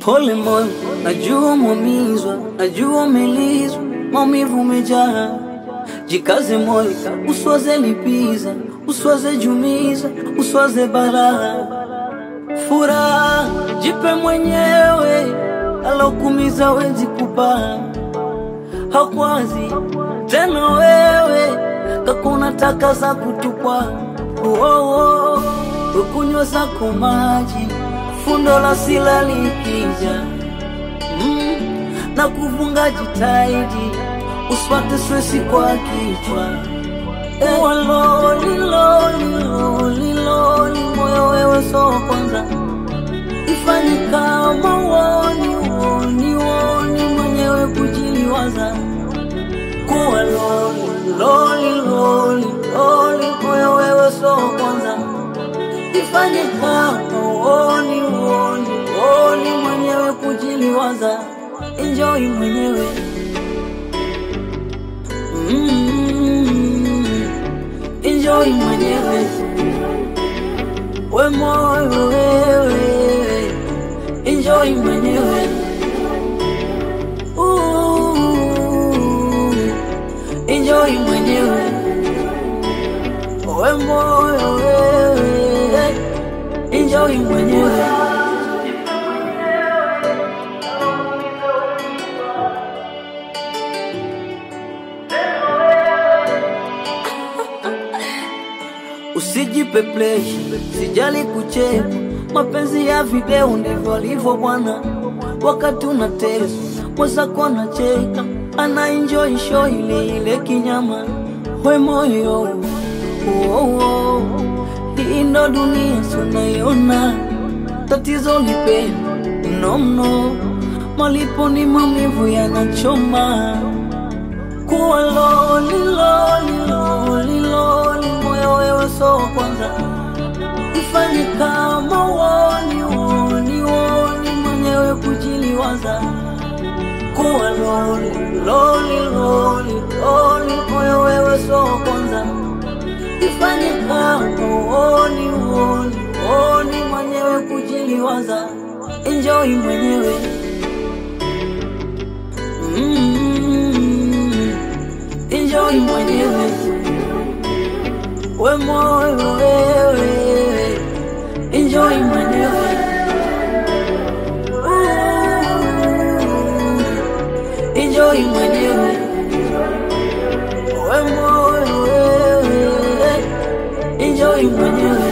Pole moyo, najua umeumizwa, najua umelizwa, maumivu umejaa. Jikaze moyo, usiwaze lipiza, usiwaze jumiza, usiwaze balaa. Furaha jipe mwenyewe, alokumiza wezi kupa hakwazi tena wewe kakuna taka za kutupwa oh, oh, ukunywa zako maji fundo la sila likija mm, na kuvunga jitaidi usipate stresi kwa kichwa Ewa loli loli loli loli moyo wewe so wa kwanza ifanye kama woni woni woni mwenyewe kujiliwaza kuwa loli loli loli loli moyo wewe so wa kwanza ifanye kama woni woni woni mwenyewe kujiliwaza enjoy mwenyewe mm, enjoy mwenyewe we moyo wewe enjoy mwenyewe Ooh, enjoy mwenyewe we moyo wewe enjoy mwenyewe Usijipe pleasure, sijali kucheka. Mapenzi ya video ndivyo alivyo bwana, wakati unateswa mwenzako anacheka, ana enjoy show ile ile kinyama. We moyo oh, oh, hii ndo dunia tunaiona, tatizo lipenda mno mno, malipo ni maumivu yanachoma kuwa loli loli loli loli moyo wewe so wa kwanza ifanye kama woni woni woni mwenyewe kujiliwaza kuwa loli loli loli loli moyo wewe so wa kwanza ifanye kama woni woni woni mwenyewe kujiliwaza enjoy mwenyewe mm, enjoy mwenyewe we moyo wewe enjoy mwenyewe Ooh, enjoy mwenyewe we moyo wewe enjoy mwenyewe